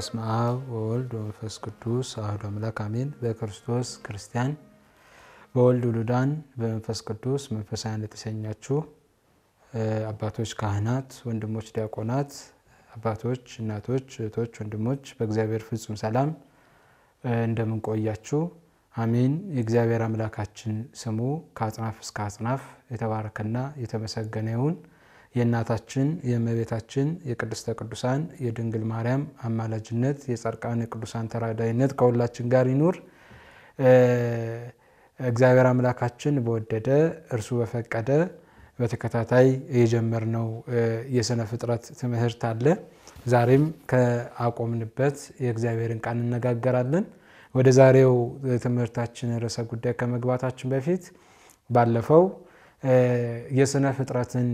በስመ አብ ወወልድ ወመንፈስ ቅዱስ አሐዱ አምላክ አሜን። በክርስቶስ ክርስቲያን በወልድ ውሉዳን በመንፈስ ቅዱስ መንፈሳውያን የተሰኛችሁ አባቶች ካህናት፣ ወንድሞች ዲያቆናት፣ አባቶች፣ እናቶች፣ እህቶች፣ ወንድሞች በእግዚአብሔር ፍጹም ሰላም እንደምንቆያችሁ አሜን። የእግዚአብሔር አምላካችን ስሙ ከአጽናፍ እስከ አጽናፍ የተባረከና የተመሰገነ ይሁን። የእናታችን የእመቤታችን የቅድስተ ቅዱሳን የድንግል ማርያም አማላጅነት የጻድቃን የቅዱሳን ተራዳይነት ከሁላችን ጋር ይኑር። እግዚአብሔር አምላካችን በወደደ እርሱ በፈቀደ በተከታታይ የጀመርነው የሥነ ፍጥረት ትምህርት አለ። ዛሬም ከአቆምንበት የእግዚአብሔርን ቃል እንነጋገራለን። ወደ ዛሬው ትምህርታችን ርዕሰ ጉዳይ ከመግባታችን በፊት ባለፈው የሥነ ፍጥረትን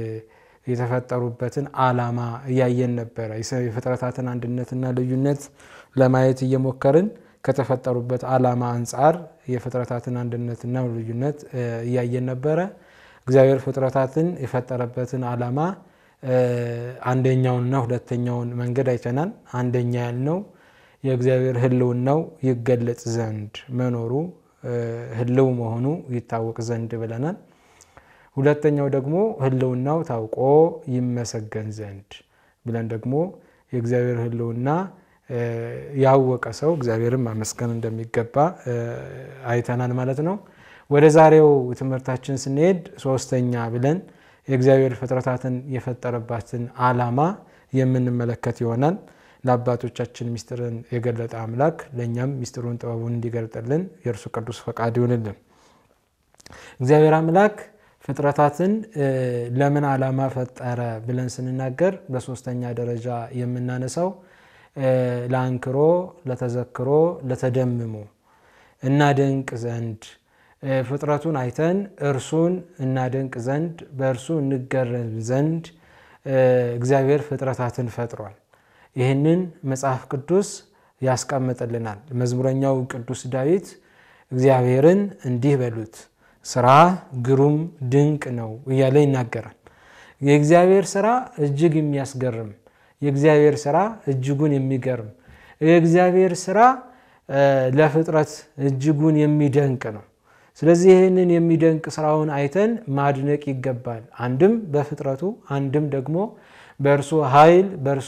የተፈጠሩበትን ዓላማ እያየን ነበረ። የፍጥረታትን አንድነትና ልዩነት ለማየት እየሞከርን ከተፈጠሩበት ዓላማ አንጻር የፍጥረታትን አንድነትና ልዩነት እያየን ነበረ። እግዚአብሔር ፍጥረታትን የፈጠረበትን ዓላማ አንደኛውንና ሁለተኛውን መንገድ አይተናል። አንደኛ ያልነው የእግዚአብሔር ሕልውናው ይገለጽ ዘንድ መኖሩ ሕልው መሆኑ ይታወቅ ዘንድ ብለናል። ሁለተኛው ደግሞ ሕልውናው ታውቆ ይመሰገን ዘንድ ብለን ደግሞ የእግዚአብሔር ሕልውና ያወቀ ሰው እግዚአብሔርን ማመስገን እንደሚገባ አይተናል ማለት ነው። ወደ ዛሬው ትምህርታችን ስንሄድ ሶስተኛ ብለን የእግዚአብሔር ፍጥረታትን የፈጠረባትን ዓላማ የምንመለከት ይሆናል። ለአባቶቻችን ምስጢርን የገለጠ አምላክ ለእኛም ምስጢሩን ጥበቡን እንዲገልጥልን የእርሱ ቅዱስ ፈቃድ ይሆንልን። እግዚአብሔር አምላክ ፍጥረታትን ለምን ዓላማ ፈጠረ ብለን ስንናገር በሶስተኛ ደረጃ የምናነሳው ለአንክሮ፣ ለተዘክሮ፣ ለተደምሞ እናደንቅ ዘንድ ፍጥረቱን አይተን እርሱን እናደንቅ ዘንድ በእርሱ እንገረም ዘንድ እግዚአብሔር ፍጥረታትን ፈጥሯል። ይህንን መጽሐፍ ቅዱስ ያስቀምጥልናል። መዝሙረኛው ቅዱስ ዳዊት እግዚአብሔርን እንዲህ በሉት ስራ ግሩም ድንቅ ነው እያለ ይናገራል። የእግዚአብሔር ስራ እጅግ የሚያስገርም፣ የእግዚአብሔር ስራ እጅጉን የሚገርም፣ የእግዚአብሔር ስራ ለፍጥረት እጅጉን የሚደንቅ ነው። ስለዚህ ይህንን የሚደንቅ ስራውን አይተን ማድነቅ ይገባል። አንድም በፍጥረቱ አንድም ደግሞ በእርሱ ኃይል በእርሱ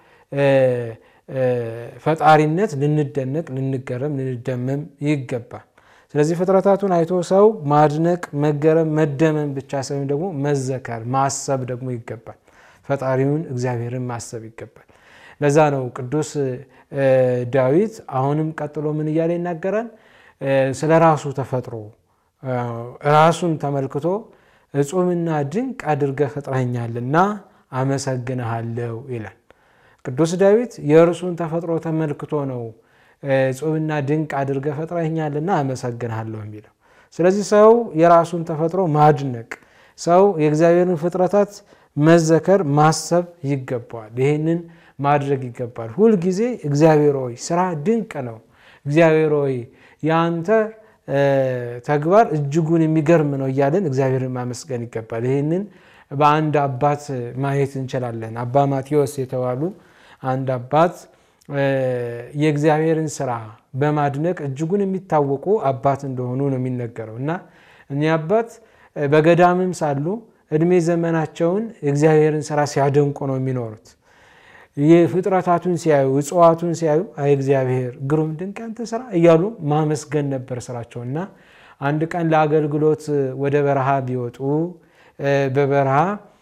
ፈጣሪነት ልንደነቅ፣ ልንገረም፣ ልንደመም ይገባል። ስለዚህ ፍጥረታቱን አይቶ ሰው ማድነቅ፣ መገረም፣ መደመም ብቻ ሳይሆን ደግሞ መዘከር፣ ማሰብ ደግሞ ይገባል። ፈጣሪውን እግዚአብሔርን ማሰብ ይገባል። ለዛ ነው ቅዱስ ዳዊት አሁንም ቀጥሎ ምን እያለ ይናገራል? ስለ ራሱ ተፈጥሮ ራሱን ተመልክቶ እጹምና ድንቅ አድርገህ ፈጥረኸኛልና አመሰግንሃለሁ ይላል። ቅዱስ ዳዊት የእርሱን ተፈጥሮ ተመልክቶ ነው እጹምና ድንቅ አድርገህ ፈጥረኸኛልና አመሰግንሃለሁ የሚለው። ስለዚህ ሰው የራሱን ተፈጥሮ ማድነቅ፣ ሰው የእግዚአብሔርን ፍጥረታት መዘከር ማሰብ ይገባዋል። ይህንን ማድረግ ይገባል። ሁልጊዜ እግዚአብሔር ሆይ ስራ ድንቅ ነው፣ እግዚአብሔር ሆይ የአንተ ተግባር እጅጉን የሚገርም ነው እያለን እግዚአብሔርን ማመስገን ይገባል። ይህንን በአንድ አባት ማየት እንችላለን። አባ ማቴዎስ የተባሉ አንድ አባት የእግዚአብሔርን ስራ በማድነቅ እጅጉን የሚታወቁ አባት እንደሆኑ ነው የሚነገረው እና እኒህ አባት በገዳምም ሳሉ እድሜ ዘመናቸውን የእግዚአብሔርን ስራ ሲያደንቁ ነው የሚኖሩት። የፍጥረታቱን ሲያዩ እጽዋቱን ሲያዩ አይ እግዚአብሔር ግሩም ድንቅ ያንተ ስራ እያሉ ማመስገን ነበር ስራቸው እና አንድ ቀን ለአገልግሎት ወደ በረሃ ቢወጡ በበረሃ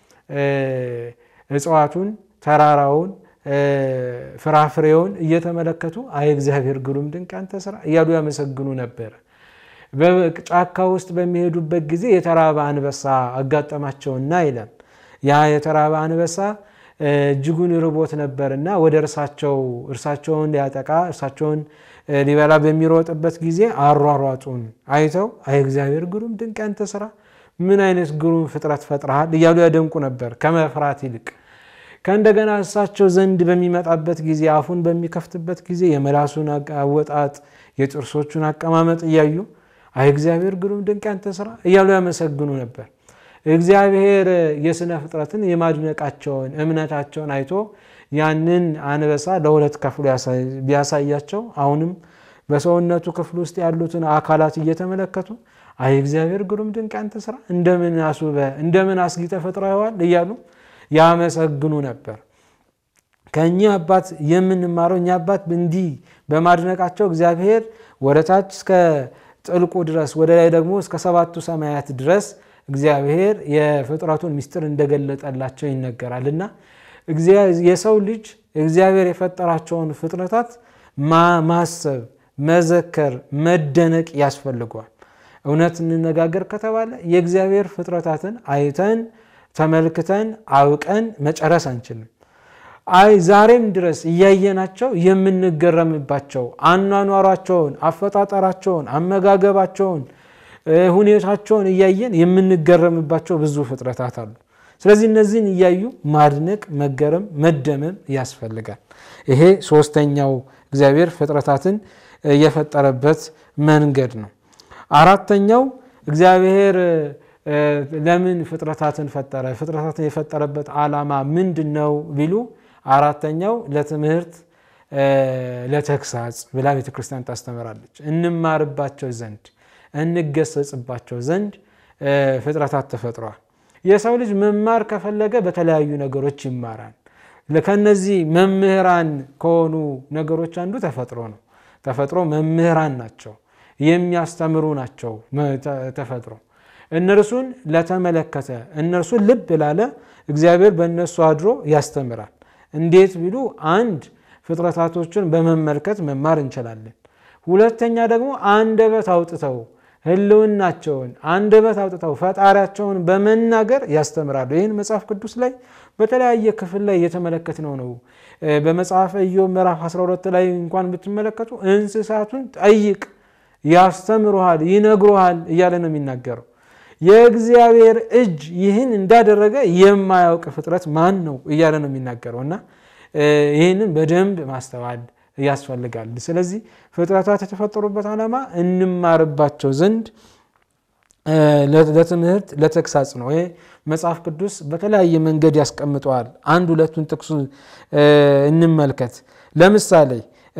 እጽዋቱን፣ ተራራውን፣ ፍራፍሬውን እየተመለከቱ አይ እግዚአብሔር ግሩም ድንቅ ያንተ ስራ እያሉ ያመሰግኑ ነበር። በጫካ ውስጥ በሚሄዱበት ጊዜ የተራበ አንበሳ አጋጠማቸውና ይላል ያ የተራበ አንበሳ እጅጉን ርቦት ነበርና ወደ እርሳቸው እርሳቸውን ሊያጠቃ እርሳቸውን ሊበላ በሚሮጥበት ጊዜ አሯሯጡን አይተው አይ እግዚአብሔር ግሩም ድንቅ ያንተ ስራ ምን አይነት ግሩም ፍጥረት ፈጥረሃል እያሉ ያደንቁ ነበር ከመፍራት ይልቅ። ከእንደገና እሳቸው ዘንድ በሚመጣበት ጊዜ አፉን በሚከፍትበት ጊዜ የመላሱን አወጣጥ የጥርሶቹን አቀማመጥ እያዩ አይ እግዚአብሔር ግሩም ድንቅ ያንተ ስራ እያሉ ያመሰግኑ ነበር። እግዚአብሔር የሥነ ፍጥረትን የማድነቃቸውን እምነታቸውን አይቶ ያንን አንበሳ ለሁለት ከፍሎ ቢያሳያቸው አሁንም በሰውነቱ ክፍል ውስጥ ያሉትን አካላት እየተመለከቱ አይ እግዚአብሔር ግሩም ድንቅ አንተ ስራ እንደምን አስውበ እንደምን አስጊጠ ፈጥረዋል እያሉ ያመሰግኑ ነበር። ከእኚህ አባት የምንማረው እኚህ አባት እንዲህ በማድነቃቸው እግዚአብሔር ወደ ታች እስከ ጥልቁ ድረስ ወደ ላይ ደግሞ እስከ ሰባቱ ሰማያት ድረስ እግዚአብሔር የፍጥረቱን ምስጢር እንደገለጠላቸው ይነገራል እና የሰው ልጅ እግዚአብሔር የፈጠራቸውን ፍጥረታት ማሰብ፣ መዘከር፣ መደነቅ ያስፈልገዋል። እውነት እንነጋገር ከተባለ የእግዚአብሔር ፍጥረታትን አይተን ተመልክተን አውቀን መጨረስ አንችልም። አይ ዛሬም ድረስ እያየናቸው የምንገረምባቸው አኗኗሯቸውን፣ አፈጣጠራቸውን፣ አመጋገባቸውን፣ ሁኔታቸውን እያየን የምንገረምባቸው ብዙ ፍጥረታት አሉ። ስለዚህ እነዚህን እያዩ ማድነቅ፣ መገረም፣ መደመም ያስፈልጋል። ይሄ ሶስተኛው እግዚአብሔር ፍጥረታትን የፈጠረበት መንገድ ነው። አራተኛው እግዚአብሔር ለምን ፍጥረታትን ፈጠረ? ፍጥረታትን የፈጠረበት ዓላማ ምንድን ነው ቢሉ አራተኛው ለትምህርት ለተግሳጽ ብላ ቤተ ክርስቲያን ታስተምራለች። እንማርባቸው ዘንድ እንገሰጽባቸው ዘንድ ፍጥረታት ተፈጥረዋል። የሰው ልጅ መማር ከፈለገ በተለያዩ ነገሮች ይማራል። ከነዚህ መምህራን ከሆኑ ነገሮች አንዱ ተፈጥሮ ነው። ተፈጥሮ መምህራን ናቸው፣ የሚያስተምሩ ናቸው። ተፈጥሮ እነርሱን ለተመለከተ እነርሱን ልብ ላለ እግዚአብሔር በእነሱ አድሮ ያስተምራል። እንዴት ቢሉ አንድ ፍጥረታቶችን በመመልከት መማር እንችላለን። ሁለተኛ ደግሞ አንደበት አውጥተው ሕልውናቸውን አንደበት አውጥተው ፈጣሪያቸውን በመናገር ያስተምራሉ። ይህን መጽሐፍ ቅዱስ ላይ በተለያየ ክፍል ላይ የተመለከትነው ነው። በመጽሐፈ ኢዮብ ምዕራፍ 12 ላይ እንኳን ብትመለከቱ እንስሳቱን ጠይቅ ያስተምሩሃል፣ ይነግሩሃል እያለ ነው የሚናገረው። የእግዚአብሔር እጅ ይህን እንዳደረገ የማያውቅ ፍጥረት ማን ነው እያለ ነው የሚናገረው እና ይህንን በደንብ ማስተዋል ያስፈልጋል። ስለዚህ ፍጥረታት የተፈጠሩበት ዓላማ እንማርባቸው ዘንድ ለትምህርት ለተግሳጽ ነው። ይሄ መጽሐፍ ቅዱስ በተለያየ መንገድ ያስቀምጠዋል። አንድ ሁለቱን ጥቅሱ እንመልከት። ለምሳሌ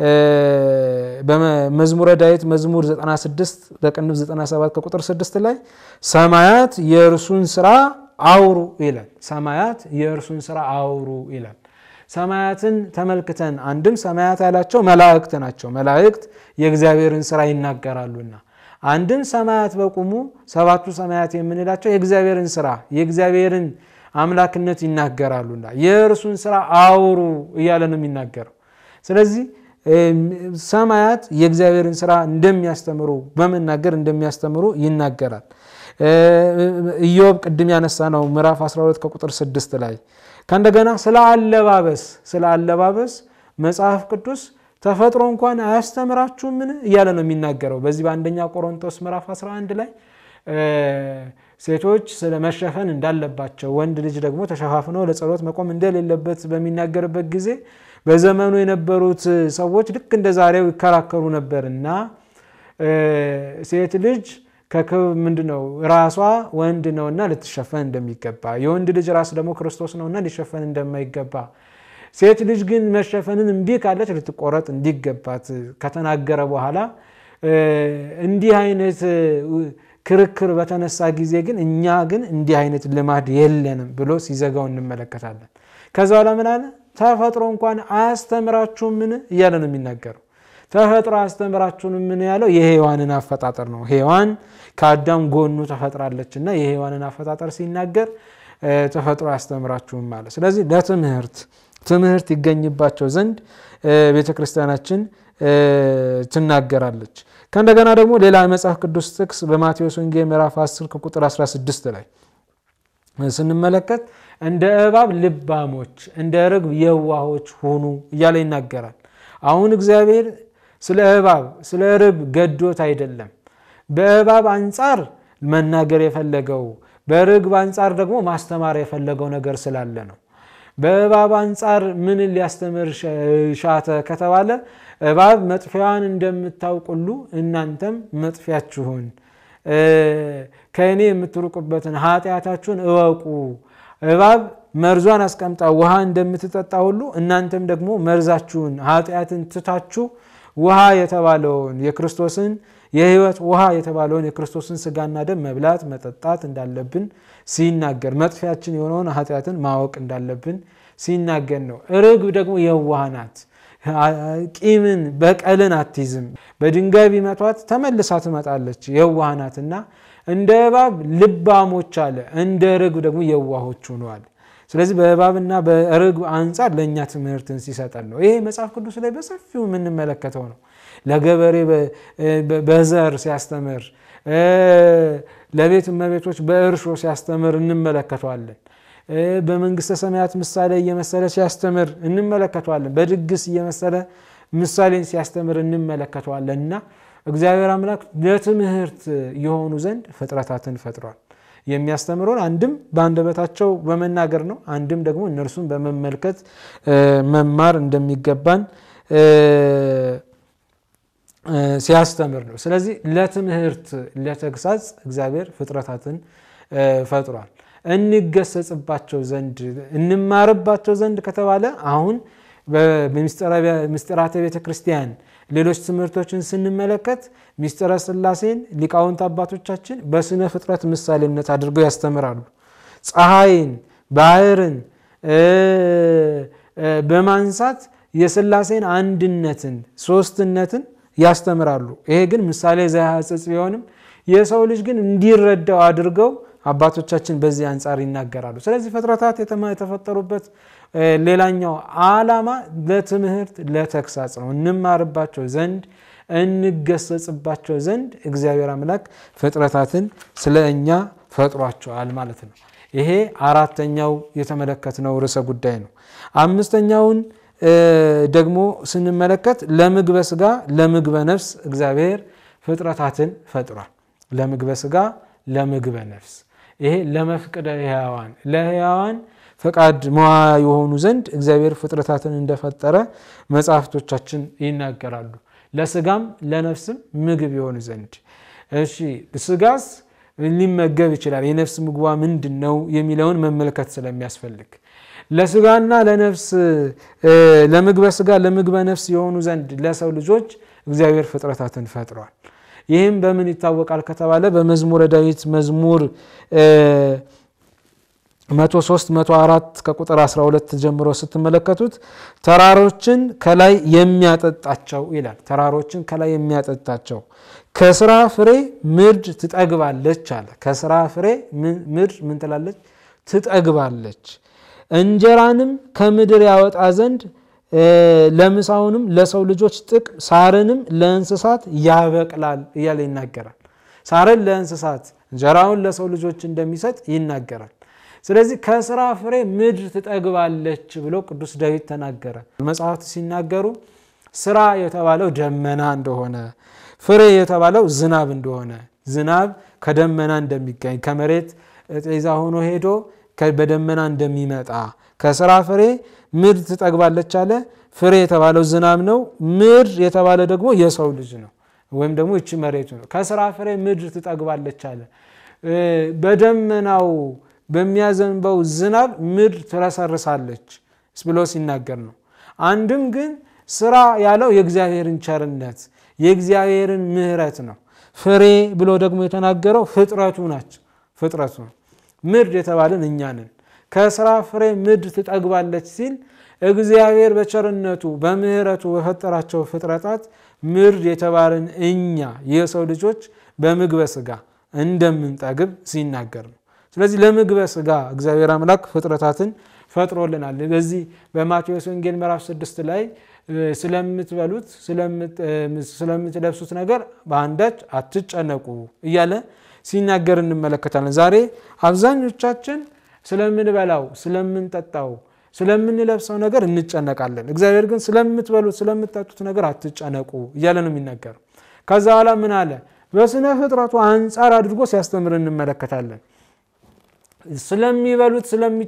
በመዝሙረ ዳዊት መዝሙር 96 በቅንፍ 97 ከቁጥር 6 ላይ ሰማያት የእርሱን ስራ አውሩ ይላል። ሰማያት የእርሱን ስራ አውሩ ይላል። ሰማያትን ተመልክተን አንድም ሰማያት ያላቸው መላእክት ናቸው። መላእክት የእግዚአብሔርን ስራ ይናገራሉና አንድም ሰማያት በቁሙ ሰባቱ ሰማያት የምንላቸው የእግዚአብሔርን ስራ የእግዚአብሔርን አምላክነት ይናገራሉና የእርሱን ስራ አውሩ እያለ ነው የሚናገረው። ስለዚህ ሰማያት የእግዚአብሔርን ስራ እንደሚያስተምሩ በመናገር እንደሚያስተምሩ ይናገራል። ኢዮብ ቅድም ያነሳ ነው ምዕራፍ 12 ከቁጥር 6 ላይ ከእንደገና ስለ አለባበስ ስለ አለባበስ መጽሐፍ ቅዱስ ተፈጥሮ እንኳን አያስተምራችሁምን እያለ ነው የሚናገረው። በዚህ በአንደኛ ቆሮንቶስ ምዕራፍ 11 ላይ ሴቶች ስለ መሸፈን እንዳለባቸው ወንድ ልጅ ደግሞ ተሸፋፍነው ለጸሎት መቆም እንደሌለበት በሚናገርበት ጊዜ በዘመኑ የነበሩት ሰዎች ልክ እንደ ዛሬው ይከራከሩ ነበር እና ሴት ልጅ ከክብ ምንድን ነው ራሷ ወንድ ነውና ልትሸፈን እንደሚገባ፣ የወንድ ልጅ ራስ ደግሞ ክርስቶስ ነውና ሊሸፈን እንደማይገባ፣ ሴት ልጅ ግን መሸፈንን እምቢ ካለች ልትቆረጥ እንዲገባት ከተናገረ በኋላ እንዲህ አይነት ክርክር በተነሳ ጊዜ ግን እኛ ግን እንዲህ አይነት ልማድ የለንም ብሎ ሲዘጋው እንመለከታለን። ከዛ በኋላ ምን አለ? ተፈጥሮ እንኳን አያስተምራችሁም ምን እያለ ነው የሚናገረው። ተፈጥሮ አያስተምራችሁን ምን ያለው የሔዋንን አፈጣጠር ነው። ሔዋን ከአዳም ጎኑ ተፈጥራለች እና የሔዋንን አፈጣጠር ሲናገር ተፈጥሮ አያስተምራችሁም ማለት። ስለዚህ ለትምህርት ትምህርት ይገኝባቸው ዘንድ ቤተ ክርስቲያናችን ትናገራለች። ከእንደገና ደግሞ ሌላ መጽሐፍ ቅዱስ ጥቅስ በማቴዎስ ወንጌል ምዕራፍ 10 ከቁጥር 16 ላይ ስንመለከት እንደ እባብ ልባሞች እንደ ርግብ የዋሆች ሁኑ እያለ ይናገራል። አሁን እግዚአብሔር ስለ እባብ ስለ ርግብ ገዶት አይደለም። በእባብ አንጻር መናገር የፈለገው በርግብ አንጻር ደግሞ ማስተማር የፈለገው ነገር ስላለ ነው። በእባብ አንጻር ምን ሊያስተምር ሻተ ከተባለ እባብ መጥፊያዋን እንደምታውቁሉ እናንተም መጥፊያችሁን ከእኔ የምትርቁበትን ኃጢአታችሁን እወቁ። እባብ መርዟን አስቀምጣ ውሃ እንደምትጠጣ ሁሉ እናንተም ደግሞ መርዛችሁን ኃጢአትን ትታችሁ ውሃ የተባለውን የክርስቶስን የሕይወት ውሃ የተባለውን የክርስቶስን ስጋና ደም መብላት መጠጣት እንዳለብን ሲናገር መጥፊያችን የሆነውን ኃጢአትን ማወቅ እንዳለብን ሲናገር ነው። ርግብ ደግሞ የዋህ ናት። ቂምን በቀልን አትይዝም። በድንጋይ ቢመቷት ተመልሳ ትመጣለች። የዋህ ናትና እንደ እባብ ልባሞች አለ፣ እንደ ርግብ ደግሞ የዋሆች ሆነዋል። ስለዚህ በእባብና በርግብ አንጻር ለእኛ ትምህርትን ሲሰጠን ነው። ይሄ መጽሐፍ ቅዱስ ላይ በሰፊው የምንመለከተው ነው። ለገበሬ በዘር ሲያስተምር፣ ለቤት እመቤቶች በእርሾ ሲያስተምር እንመለከተዋለን። በመንግስተ ሰማያት ምሳሌ እየመሰለ ሲያስተምር እንመለከተዋለን። በድግስ እየመሰለ ምሳሌን ሲያስተምር እንመለከተዋለን እና እግዚአብሔር አምላክ ለትምህርት የሆኑ ዘንድ ፍጥረታትን ፈጥሯል። የሚያስተምረውን አንድም በአንደበታቸው በመናገር ነው፣ አንድም ደግሞ እነርሱን በመመልከት መማር እንደሚገባን ሲያስተምር ነው። ስለዚህ ለትምህርት ለተግሳጽ እግዚአብሔር ፍጥረታትን ፈጥሯል። እንገሰጽባቸው ዘንድ እንማርባቸው ዘንድ ከተባለ አሁን በምስጢራተ ቤተ ክርስቲያን ሌሎች ትምህርቶችን ስንመለከት ምስጢረ ሥላሴን ሊቃውንት አባቶቻችን በስነ ፍጥረት ምሳሌነት አድርገው ያስተምራሉ። ፀሐይን፣ ባህርን በማንሳት የሥላሴን አንድነትን፣ ሶስትነትን ያስተምራሉ። ይሄ ግን ምሳሌ ዘያጽጽ ቢሆንም የሰው ልጅ ግን እንዲረዳው አድርገው አባቶቻችን በዚህ አንጻር ይናገራሉ። ስለዚህ ፍጥረታት የተፈጠሩበት ሌላኛው ዓላማ ለትምህርት ለተግሳጽ ነው። እንማርባቸው ዘንድ እንገሰጽባቸው ዘንድ እግዚአብሔር አምላክ ፍጥረታትን ስለ እኛ ፈጥሯቸዋል ማለት ነው። ይሄ አራተኛው የተመለከትነው ርዕሰ ጉዳይ ነው። አምስተኛውን ደግሞ ስንመለከት ለምግበ ስጋ ለምግበ ነፍስ እግዚአብሔር ፍጥረታትን ፈጥሯል። ለምግበ ስጋ ለምግበ ነፍስ ይሄ ለመፍቅደ ሕያዋን ለሕያዋን ፈቃድ መዋ የሆኑ ዘንድ እግዚአብሔር ፍጥረታትን እንደፈጠረ መጽሐፍቶቻችን ይናገራሉ። ለስጋም ለነፍስም ምግብ የሆኑ ዘንድ እሺ፣ ስጋስ ሊመገብ ይችላል። የነፍስ ምግቧ ምንድን ነው የሚለውን መመልከት ስለሚያስፈልግ ለስጋና ለነፍስ ለምግበ ስጋ ለምግበ ነፍስ የሆኑ ዘንድ ለሰው ልጆች እግዚአብሔር ፍጥረታትን ፈጥሯል። ይህም በምን ይታወቃል ከተባለ በመዝሙረ ዳዊት መዝሙር 103 104 ከቁጥር 12 ጀምሮ ስትመለከቱት ተራሮችን ከላይ የሚያጠጣቸው ይላል። ተራሮችን ከላይ የሚያጠጣቸው ከስራ ፍሬ ምድር ትጠግባለች አለ። ከስራ ፍሬ ምድር ምን ትላለች? ትጠግባለች። እንጀራንም ከምድር ያወጣ ዘንድ ለምሳውንም ለሰው ልጆች ጥቅም ሳርንም ለእንስሳት ያበቅላል እያለ ይናገራል። ሳርን ለእንስሳት እንጀራውን ለሰው ልጆች እንደሚሰጥ ይናገራል። ስለዚህ ከስራ ፍሬ ምድር ትጠግባለች ብሎ ቅዱስ ዳዊት ተናገረ። መጽሐፍት ሲናገሩ ስራ የተባለው ደመና እንደሆነ፣ ፍሬ የተባለው ዝናብ እንደሆነ፣ ዝናብ ከደመና እንደሚገኝ ከመሬት ጤዛ ሆኖ ሄዶ በደመና እንደሚመጣ ከስራ ፍሬ ምድር ትጠግባለች አለ። ፍሬ የተባለው ዝናብ ነው። ምድር የተባለ ደግሞ የሰው ልጅ ነው፣ ወይም ደግሞ ይቺ መሬቱ ነው። ከስራ ፍሬ ምድር ትጠግባለች አለ። በደመናው በሚያዘንበው ዝናብ ምድር ትረሰርሳለች ብሎ ሲናገር ነው። አንድም ግን ስራ ያለው የእግዚአብሔርን ቸርነት የእግዚአብሔርን ምሕረት ነው። ፍሬ ብሎ ደግሞ የተናገረው ፍጥረቱ ናቸው። ፍጥረቱ ነው። ምድር የተባለን እኛ ነን። ከስራ ፍሬ ምድር ትጠግባለች ሲል እግዚአብሔር በቸርነቱ በምሕረቱ በፈጠራቸው ፍጥረታት ምድር የተባለን እኛ የሰው ልጆች በምግበ ስጋ እንደምንጠግብ ሲናገር ነው። ስለዚህ ለምግበ ስጋ እግዚአብሔር አምላክ ፍጥረታትን ፈጥሮልናል። በዚህ በማቴዎስ ወንጌል ምዕራፍ ስድስት ላይ ስለምትበሉት ስለምትለብሱት ነገር በአንዳች አትጨነቁ እያለ ሲናገር እንመለከታለን። ዛሬ አብዛኞቻችን ስለምንበላው፣ ስለምንጠጣው፣ ስለምንለብሰው ነገር እንጨነቃለን። እግዚአብሔር ግን ስለምትበሉት ስለምትጠጡት ነገር አትጨነቁ እያለ ነው የሚናገረው። ከዛ በኋላ ምን አለ? በስነ ፍጥረቱ አንጻር አድርጎ ሲያስተምር እንመለከታለን። ስለሚበሉት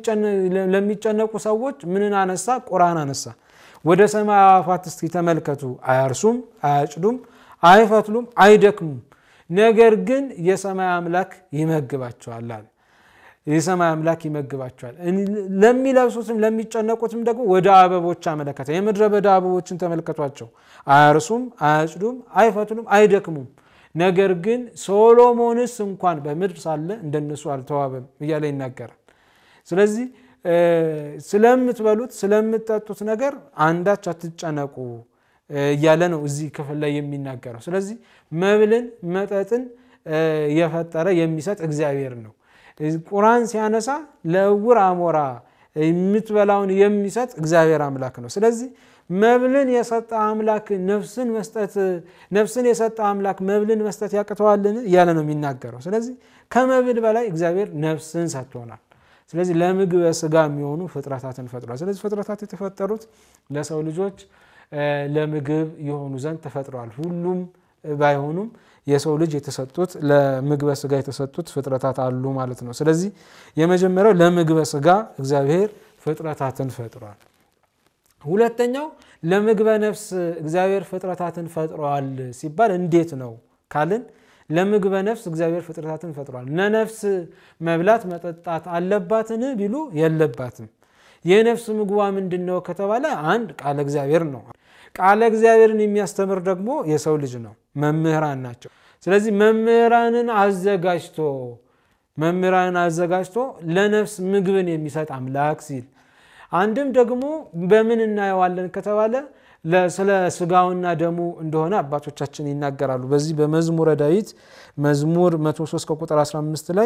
ለሚጨነቁ ሰዎች ምንን አነሳ? ቁራን አነሳ። ወደ ሰማይ አዕዋፋት እስኪ ተመልከቱ። አያርሱም፣ አያጭዱም፣ አይፈትሉም፣ አይደክሙም ነገር ግን የሰማይ አምላክ ይመግባቸዋል አለ። የሰማይ አምላክ ይመግባቸዋል። ለሚለብሱትም ለሚጨነቁትም ደግሞ ወደ አበቦች አመለከተ። የምድረ በዳ አበቦችን ተመልከቷቸው። አያርሱም፣ አያጭዱም፣ አይፈትሉም፣ አይደክሙም። ነገር ግን ሶሎሞንስ እንኳን በምድር ሳለ እንደነሱ አልተዋበም እያለ ይናገራል። ስለዚህ ስለምትበሉት ስለምትጠጡት ነገር አንዳች አትጨነቁ እያለ ነው እዚህ ክፍል ላይ የሚናገረው። ስለዚህ መብልን መጠጥን የፈጠረ የሚሰጥ እግዚአብሔር ነው። ቁራን ሲያነሳ ለዕውር አሞራ የምትበላውን የሚሰጥ እግዚአብሔር አምላክ ነው። ስለዚህ መብልን የሰጠ አምላክ ነፍስን መስጠት ነፍስን የሰጠ አምላክ መብልን መስጠት ያቅተዋልን እያለ ነው የሚናገረው። ስለዚህ ከመብል በላይ እግዚአብሔር ነፍስን ሰጥቶናል። ስለዚህ ለምግበ ስጋ የሚሆኑ ፍጥረታትን ፈጥሯል። ስለዚህ ፍጥረታት የተፈጠሩት ለሰው ልጆች ለምግብ የሆኑ ዘንድ ተፈጥረዋል። ሁሉም ባይሆኑም የሰው ልጅ የተሰጡት ለምግበ ስጋ የተሰጡት ፍጥረታት አሉ ማለት ነው። ስለዚህ የመጀመሪያው ለምግበ ስጋ እግዚአብሔር ፍጥረታትን ፈጥሯል። ሁለተኛው ለምግበ ነፍስ እግዚአብሔር ፍጥረታትን ፈጥሯል ሲባል እንዴት ነው ካልን ለምግበ ነፍስ እግዚአብሔር ፍጥረታትን ፈጥሯል። ለነፍስ መብላት መጠጣት አለባትን ቢሉ የለባትም። የነፍስ ምግቧ ምንድን ነው ከተባለ አንድ ቃለ እግዚአብሔር ነው። ቃለ እግዚአብሔርን የሚያስተምር ደግሞ የሰው ልጅ ነው፣ መምህራን ናቸው። ስለዚህ መምህራንን አዘጋጅቶ መምህራንን አዘጋጅቶ ለነፍስ ምግብን የሚሰጥ አምላክ ሲል አንድም ደግሞ በምን እናየዋለን ከተባለ ስለ ስጋውና ደሙ እንደሆነ አባቶቻችን ይናገራሉ። በዚህ በመዝሙረ ዳዊት መዝሙር 103 ከቁጥር 15 ላይ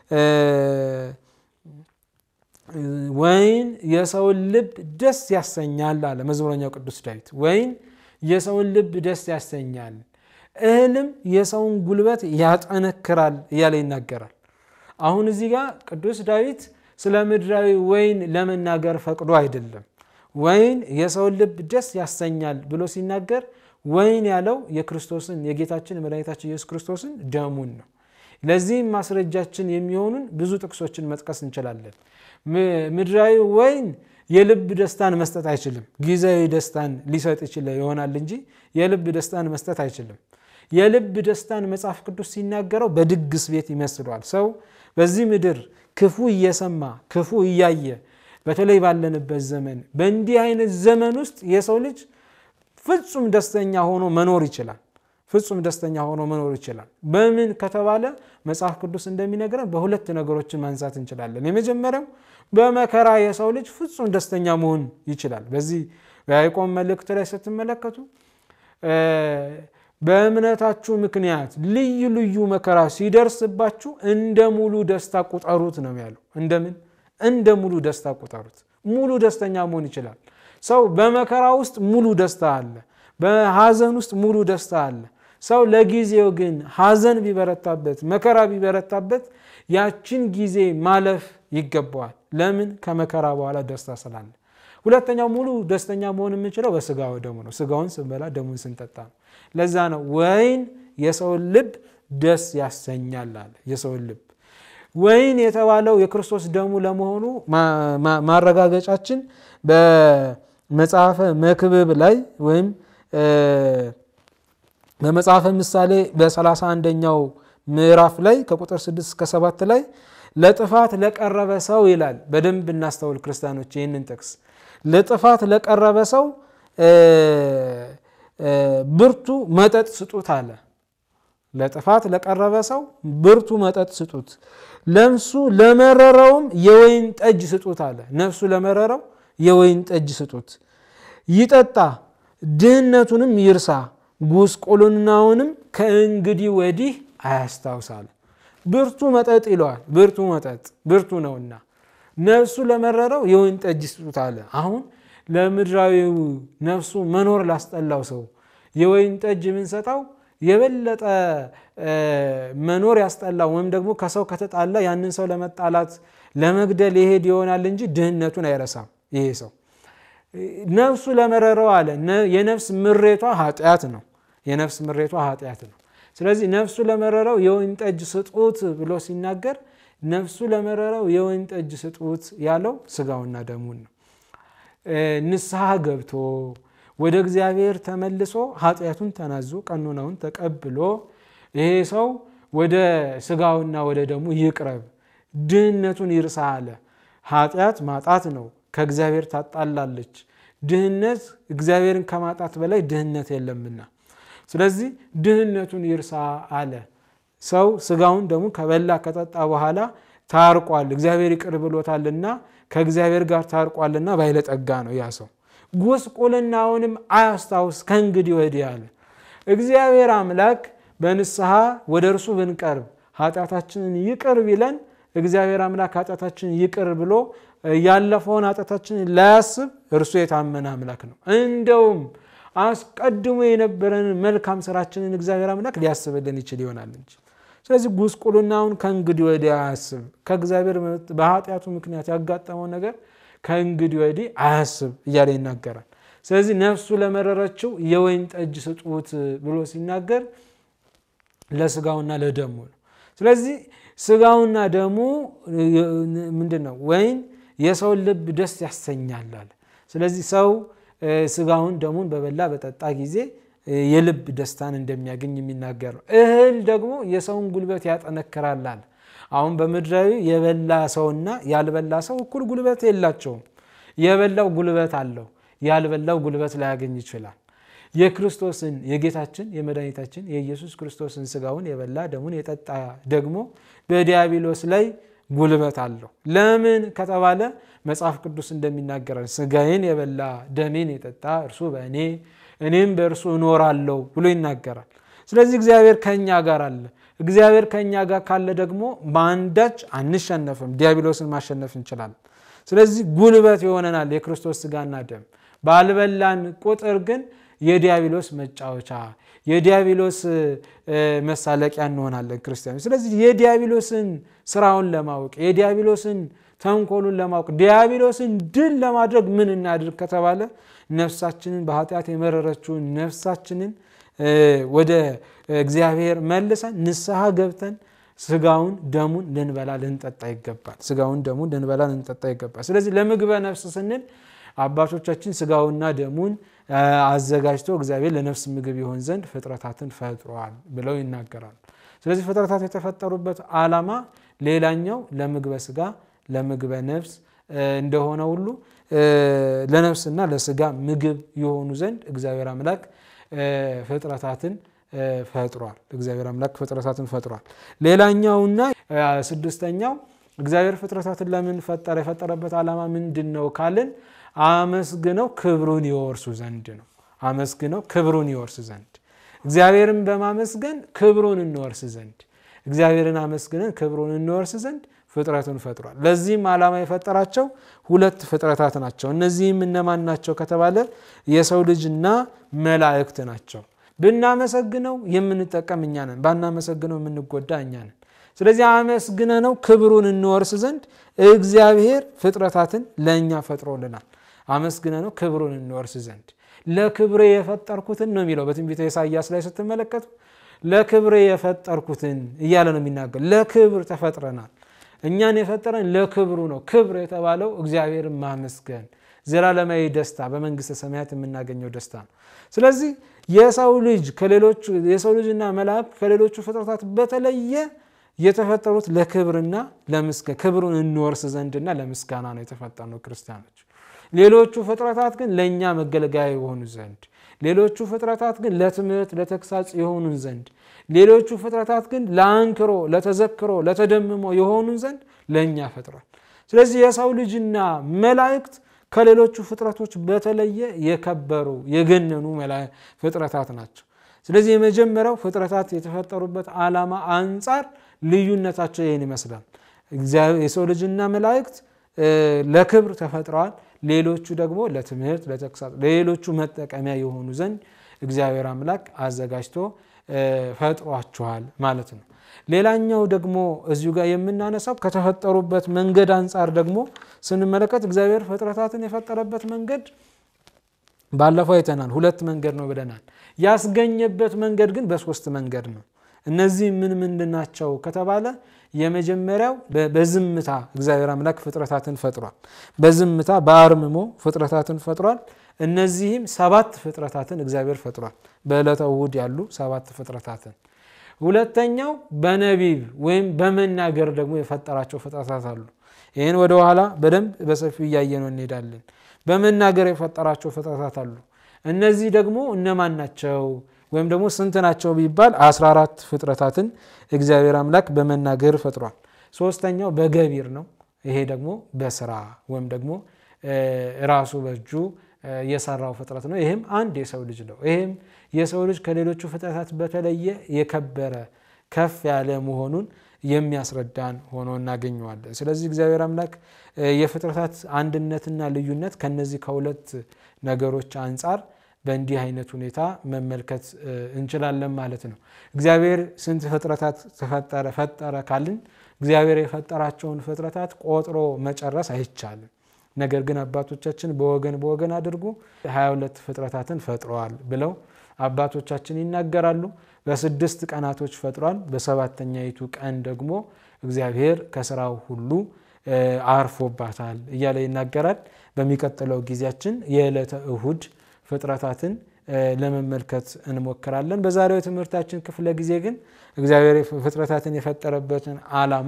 ወይን የሰውን ልብ ደስ ያሰኛል አለ መዝሙረኛው ቅዱስ ዳዊት። ወይን የሰውን ልብ ደስ ያሰኛል፣ እህልም የሰውን ጉልበት ያጠነክራል እያለ ይናገራል። አሁን እዚህ ጋር ቅዱስ ዳዊት ስለ ምድራዊ ወይን ለመናገር ፈቅዶ አይደለም። ወይን የሰውን ልብ ደስ ያሰኛል ብሎ ሲናገር ወይን ያለው የክርስቶስን የጌታችን የመድኃኒታችን ኢየሱስ ክርስቶስን ደሙን ነው። ለዚህም ማስረጃችን የሚሆኑን ብዙ ጥቅሶችን መጥቀስ እንችላለን። ምድራዊ ወይን የልብ ደስታን መስጠት አይችልም። ጊዜያዊ ደስታን ሊሰጥ ይችል ይሆናል እንጂ የልብ ደስታን መስጠት አይችልም። የልብ ደስታን መጽሐፍ ቅዱስ ሲናገረው በድግስ ቤት ይመስለዋል። ሰው በዚህ ምድር ክፉ እየሰማ ክፉ እያየ በተለይ ባለንበት ዘመን በእንዲህ አይነት ዘመን ውስጥ የሰው ልጅ ፍጹም ደስተኛ ሆኖ መኖር ይችላል። ፍጹም ደስተኛ ሆኖ መኖር ይችላል። በምን ከተባለ መጽሐፍ ቅዱስ እንደሚነግረን በሁለት ነገሮችን ማንሳት እንችላለን። የመጀመሪያው በመከራ የሰው ልጅ ፍጹም ደስተኛ መሆን ይችላል። በዚህ በያዕቆብ መልእክት ላይ ስትመለከቱ በእምነታችሁ ምክንያት ልዩ ልዩ መከራ ሲደርስባችሁ እንደ ሙሉ ደስታ ቁጠሩት ነው ያለው። እንደምን እንደ ሙሉ ደስታ ቁጠሩት። ሙሉ ደስተኛ መሆን ይችላል ሰው። በመከራ ውስጥ ሙሉ ደስታ አለ። በሐዘን ውስጥ ሙሉ ደስታ አለ። ሰው ለጊዜው ግን ሐዘን ቢበረታበት መከራ ቢበረታበት ያችን ጊዜ ማለፍ ይገባዋል። ለምን? ከመከራ በኋላ ደስታ ስላለ። ሁለተኛው ሙሉ ደስተኛ መሆን የምንችለው በስጋው ደሙ ነው። ስጋውን ስንበላ ደሙን ስንጠጣ ነው። ለዛ ነው ወይን የሰውን ልብ ደስ ያሰኛል አለ። የሰውን ልብ ወይን የተባለው የክርስቶስ ደሙ ለመሆኑ ማረጋገጫችን በመጽሐፈ መክብብ ላይ ወይም በመጽሐፈ ምሳሌ በሰላሳ አንደኛው ምዕራፍ ላይ ከቁጥር 6 እስከ 7 ላይ ለጥፋት ለቀረበ ሰው ይላል። በደንብ እናስተውል ክርስቲያኖች ይህንን ጥቅስ ለጥፋት ለቀረበ ሰው ብርቱ መጠጥ ስጡት አለ። ለጥፋት ለቀረበ ሰው ብርቱ መጠጥ ስጡት፣ ነፍሱ ለመረረውም የወይን ጠጅ ስጡት አለ። ነፍሱ ለመረረው የወይን ጠጅ ስጡት፣ ይጠጣ ድህነቱንም ይርሳ፣ ጉስቁልናውንም ከእንግዲህ ወዲህ አያስታውሳል። ብርቱ መጠጥ ይለዋል። ብርቱ መጠጥ ብርቱ ነውና ነፍሱ ለመረረው የወይን ጠጅ ስጡት አለ። አሁን ለምድራዊው ነፍሱ መኖር ላስጠላው ሰው የወይን ጠጅ የምንሰጠው የበለጠ መኖር ያስጠላው ወይም ደግሞ ከሰው ከተጣላ ያንን ሰው ለመጣላት ለመግደል ይሄድ ይሆናል እንጂ ድህነቱን አይረሳም። ይሄ ሰው ነፍሱ ለመረረው አለ። የነፍስ ምሬቷ ኃጢአት ነው። የነፍስ ምሬቷ ኃጢአት ነው። ስለዚህ ነፍሱ ለመረረው የወይን ጠጅ ስጡት ብሎ ሲናገር ነፍሱ ለመረረው የወይን ጠጅ ስጡት ያለው ስጋውና ደሙን ነው። ንስሐ ገብቶ ወደ እግዚአብሔር ተመልሶ ኃጢአቱን ተናዞ ቀኖናውን ተቀብሎ ይሄ ሰው ወደ ስጋውና ወደ ደሙ ይቅረብ፣ ድህነቱን ይርሳ አለ። ኃጢአት ማጣት ነው፣ ከእግዚአብሔር ታጣላለች። ድህነት እግዚአብሔርን ከማጣት በላይ ድህነት የለምና፣ ስለዚህ ድህነቱን ይርሳ አለ። ሰው ስጋውን ደግሞ ከበላ ከጠጣ በኋላ ታርቋል፣ እግዚአብሔር ይቅር ብሎታልና ከእግዚአብሔር ጋር ታርቋልና ባለጠጋ ነው ያ ሰው። ጉስቁልናውንም አያስታውስ ከእንግዲህ ወዲህ አለ። እግዚአብሔር አምላክ በንስሐ ወደ እርሱ ብንቀርብ ኃጢአታችንን ይቅር ቢለን እግዚአብሔር አምላክ ኃጢአታችንን ይቅር ብሎ ያለፈውን ኃጢአታችንን ላያስብ እርሱ የታመነ አምላክ ነው። እንደውም አስቀድሞ የነበረንን መልካም ስራችንን እግዚአብሔር አምላክ ሊያስብልን ይችል ይሆናል እንጂ። ስለዚህ ጉስቁልናውን ከእንግዲህ ወዲህ አያስብ። ከእግዚአብሔር በኃጢአቱ ምክንያት ያጋጠመው ነገር ከእንግዲህ ወዲህ አያስብ እያለ ይናገራል። ስለዚህ ነፍሱ ለመረረችው የወይን ጠጅ ስጡት ብሎ ሲናገር ለስጋውና ለደሙ ነው። ስለዚህ ስጋውና ደሙ ምንድን ነው? ወይን የሰውን ልብ ደስ ያሰኛል አለ። ስለዚህ ሰው ስጋውን ደሙን በበላ በጠጣ ጊዜ የልብ ደስታን እንደሚያገኝ የሚናገር ነው። እህል ደግሞ የሰውን ጉልበት ያጠነክራል አለ። አሁን በምድራዊ የበላ ሰውና ያልበላ ሰው እኩል ጉልበት የላቸውም። የበላው ጉልበት አለው፣ ያልበላው ጉልበት ላያገኝ ይችላል። የክርስቶስን የጌታችን የመድኃኒታችን የኢየሱስ ክርስቶስን ስጋውን የበላ ደሙን የጠጣ ደግሞ በዲያብሎስ ላይ ጉልበት አለው። ለምን ከተባለ መጽሐፍ ቅዱስ እንደሚናገራል ስጋዬን የበላ ደሜን የጠጣ እርሱ በእኔ እኔም በእርሱ እኖራለሁ ብሎ ይናገራል። ስለዚህ እግዚአብሔር ከእኛ ጋር አለ። እግዚአብሔር ከእኛ ጋር ካለ ደግሞ በአንዳች አንሸነፍም፣ ዲያብሎስን ማሸነፍ እንችላለን። ስለዚህ ጉልበት ይሆነናል የክርስቶስ ስጋና ደም። ባልበላን ቁጥር ግን የዲያብሎስ መጫወቻ የዲያብሎስ መሳለቂያ እንሆናለን ክርስቲያኖች። ስለዚህ የዲያብሎስን ስራውን ለማወቅ የዲያብሎስን ተንኮሉን ለማወቅ ዲያብሎስን ድል ለማድረግ ምን እናድርግ ከተባለ ነፍሳችንን በኃጢአት የመረረችውን ነፍሳችንን ወደ እግዚአብሔር መልሰን ንስሐ ገብተን ስጋውን ደሙን ልንበላ ልንጠጣ ይገባል። ስጋውን ደሙን ልንበላ ልንጠጣ ይገባል። ስለዚህ ለምግበ ነፍስ ስንል አባቶቻችን ስጋውና ደሙን አዘጋጅቶ እግዚአብሔር ለነፍስ ምግብ ይሆን ዘንድ ፍጥረታትን ፈጥሯል ብለው ይናገራሉ። ስለዚህ ፍጥረታት የተፈጠሩበት ዓላማ ሌላኛው ለምግበ ስጋ ለምግበ ነፍስ እንደሆነ ሁሉ ለነፍስና ለስጋ ምግብ የሆኑ ዘንድ እግዚአብሔር አምላክ ፍጥረታትን ፈጥሯል። እግዚአብሔር አምላክ ፍጥረታትን ፈጥሯል። ሌላኛውና ስድስተኛው እግዚአብሔር ፍጥረታትን ለምን ፈጠረ? የፈጠረበት ዓላማ ምንድን ነው ካልን አመስግነው ክብሩን ይወርሱ ዘንድ ነው። አመስግነው ክብሩን ይወርስ ዘንድ እግዚአብሔርን በማመስገን ክብሩን እንወርስ ዘንድ እግዚአብሔርን አመስግነን ክብሩን እንወርስ ዘንድ ፍጥረቱን ፈጥሯል። ለዚህም ዓላማ የፈጠራቸው ሁለት ፍጥረታት ናቸው። እነዚህም እነማን ናቸው ከተባለ የሰው ልጅና መላእክት ናቸው። ብናመሰግነው የምንጠቀም እኛ ነን፣ ባናመሰግነው የምንጎዳ እኛ ነን። ስለዚህ አመስግነ ነው ክብሩን እንወርስ ዘንድ እግዚአብሔር ፍጥረታትን ለእኛ ፈጥሮልናል። አመስግነ ነው ክብሩን እንወርስ ዘንድ ለክብሬ የፈጠርኩትን ነው የሚለው በትንቢተ ኢሳይያስ ላይ ስትመለከቱ ለክብሬ የፈጠርኩትን እያለ ነው የሚናገር። ለክብር ተፈጥረናል። እኛን የፈጠረን ለክብሩ ነው። ክብር የተባለው እግዚአብሔርን ማመስገን ዘላለማዊ ደስታ በመንግስተ ሰማያት የምናገኘው ደስታ ነው። ስለዚህ የሰው ልጅ ከሌሎቹ የሰው ልጅና መላእክት ከሌሎቹ ፍጥረታት በተለየ የተፈጠሩት ለክብርና ለምስጋና ክብሩን እንወርስ ዘንድና ለምስጋና ነው የተፈጠርነው ክርስቲያኖች። ሌሎቹ ፍጥረታት ግን ለእኛ መገልገያ የሆኑ ዘንድ፣ ሌሎቹ ፍጥረታት ግን ለትምህርት ለተግሳጽ የሆኑን ዘንድ፣ ሌሎቹ ፍጥረታት ግን ለአንክሮ ለተዘክሮ ለተደምሞ የሆኑን ዘንድ ለእኛ ፈጥሯል። ስለዚህ የሰው ልጅና መላእክት ከሌሎቹ ፍጥረቶች በተለየ የከበሩ የገነኑ ፍጥረታት ናቸው። ስለዚህ የመጀመሪያው ፍጥረታት የተፈጠሩበት ዓላማ አንጻር ልዩነታቸው ይህን ይመስላል። የሰው ልጅና መላእክት ለክብር ተፈጥረዋል። ሌሎቹ ደግሞ ለትምህርት፣ ለተግሳጽ፣ ለሌሎቹ መጠቀሚያ የሆኑ ዘንድ እግዚአብሔር አምላክ አዘጋጅቶ ፈጥሯቸዋል ማለት ነው። ሌላኛው ደግሞ እዚሁ ጋር የምናነሳው ከተፈጠሩበት መንገድ አንጻር ደግሞ ስንመለከት እግዚአብሔር ፍጥረታትን የፈጠረበት መንገድ ባለፈው አይተናል። ሁለት መንገድ ነው ብለናል። ያስገኘበት መንገድ ግን በሶስት መንገድ ነው። እነዚህ ምን ምንድን ናቸው ከተባለ የመጀመሪያው በዝምታ እግዚአብሔር አምላክ ፍጥረታትን ፈጥሯል። በዝምታ በአርምሞ ፍጥረታትን ፈጥሯል። እነዚህም ሰባት ፍጥረታትን እግዚአብሔር ፈጥሯል። በዕለተ እሑድ ያሉ ሰባት ፍጥረታትን። ሁለተኛው በነቢብ ወይም በመናገር ደግሞ የፈጠራቸው ፍጥረታት አሉ። ይህን ወደኋላ በደንብ በሰፊው እያየነው እንሄዳለን። በመናገር የፈጠራቸው ፍጥረታት አሉ። እነዚህ ደግሞ እነማን ናቸው? ወይም ደግሞ ስንት ናቸው ቢባል 14 ፍጥረታትን እግዚአብሔር አምላክ በመናገር ፈጥሯል። ሶስተኛው በገቢር ነው። ይሄ ደግሞ በስራ ወይም ደግሞ ራሱ በእጁ የሰራው ፍጥረት ነው። ይህም አንድ የሰው ልጅ ነው። ይህም የሰው ልጅ ከሌሎቹ ፍጥረታት በተለየ የከበረ ከፍ ያለ መሆኑን የሚያስረዳን ሆኖ እናገኘዋለን። ስለዚህ እግዚአብሔር አምላክ የፍጥረታት አንድነትና ልዩነት ከነዚህ ከሁለት ነገሮች አንጻር በእንዲህ አይነት ሁኔታ መመልከት እንችላለን ማለት ነው። እግዚአብሔር ስንት ፍጥረታት ተፈጠረ ፈጠረ ካልን እግዚአብሔር የፈጠራቸውን ፍጥረታት ቆጥሮ መጨረስ አይቻልም። ነገር ግን አባቶቻችን በወገን በወገን አድርጎ 22 ፍጥረታትን ፈጥረዋል ብለው አባቶቻችን ይናገራሉ። በስድስት ቀናቶች ፈጥሯል። በሰባተኛይቱ ቀን ደግሞ እግዚአብሔር ከስራው ሁሉ አርፎባታል እያለ ይናገራል። በሚቀጥለው ጊዜያችን የዕለተ እሁድ ፍጥረታትን ለመመልከት እንሞክራለን። በዛሬው የትምህርታችን ክፍለ ጊዜ ግን እግዚአብሔር ፍጥረታትን የፈጠረበትን ዓላማ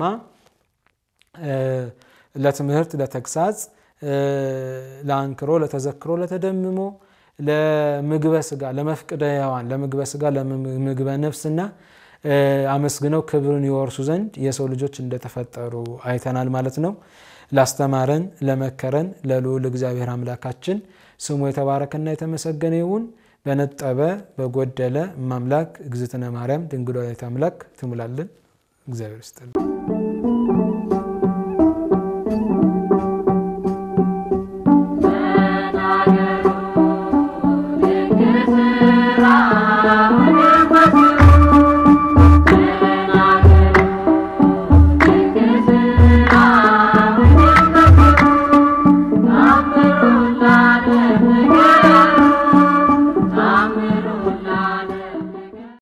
ለትምህርት፣ ለተግሳጽ፣ ለአንክሮ፣ ለተዘክሮ፣ ለተደምሞ፣ ለምግበ ስጋ፣ ለመፍቅደ ሕያዋን፣ ለምግበ ስጋ፣ ለምግበ ነፍስና አመስግነው ክብርን ይወርሱ ዘንድ የሰው ልጆች እንደተፈጠሩ አይተናል ማለት ነው። ላስተማረን ለመከረን ለልዑል እግዚአብሔር አምላካችን ስሙ የተባረከና የተመሰገነ ይሁን። በነጠበ በጎደለ ማምላክ እግዝእትነ ማርያም ድንግል ወላዲተ አምላክ ትሙላልን። እግዚአብሔር ይስጥልን።